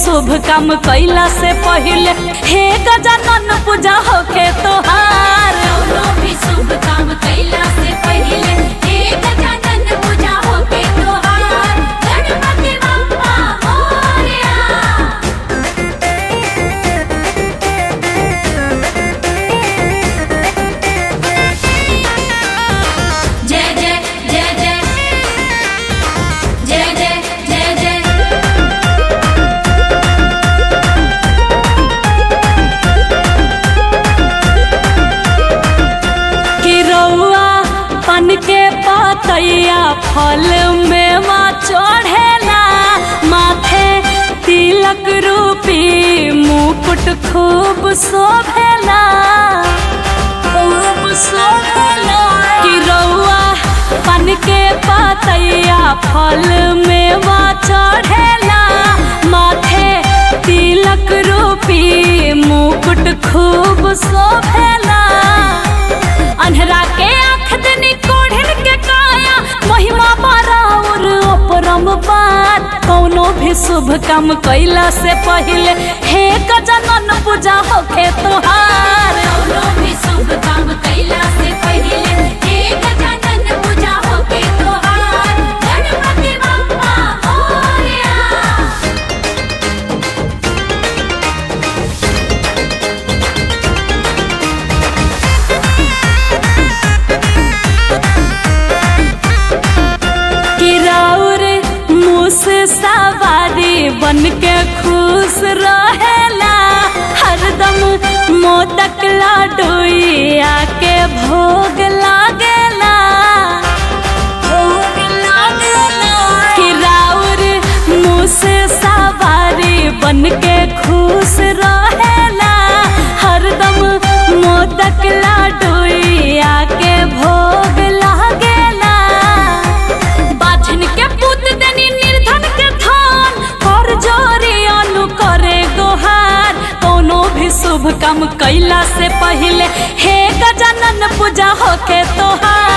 शुभ काम कैला से पहले हे गजानन पूजा होके तोहार कौनो भी शुभ काम कैला से पहिले हे गजानन पूजा होके तोहार गणपति बप्पा मोरया जय जय जय जय जय जय जय जय कि रउआ पन के पतैया फल में माँ चढ़ेला माथे तिलक रूपी मुकुट खूब शोभेला खूब शोभेला कि रउआ पन के पतैया फल में माँ चढ़ेला माथे तिलक रूपी मुकुट खूब शोभेला अन्हरा के आँख दनी कोढ़िन के काया महिमा बराबर अपरम पार कौनो भी शुभ काम कैला से पहले हे गजानन पूजा होके तोहार कौनो भी शुभ काम कैला से पहिले हे गजानन पूजा होके तोहार गणपति बप्पा मोरया किराउर मुस सवारी बन के खुश रहेला हरदम मोदक लाडोई आके भोग लागेला भोग लागेला किराउर मुस सवारी बन के खुश रहेला हरदम मोदक लाडोई आके भोग लागेला बाझन के पुत देनी निर्धन के धान कर जोरी अनु करे गोहार कोनो भी शुभ काम कैला से पहले हे गजानन पूजा होके तोहार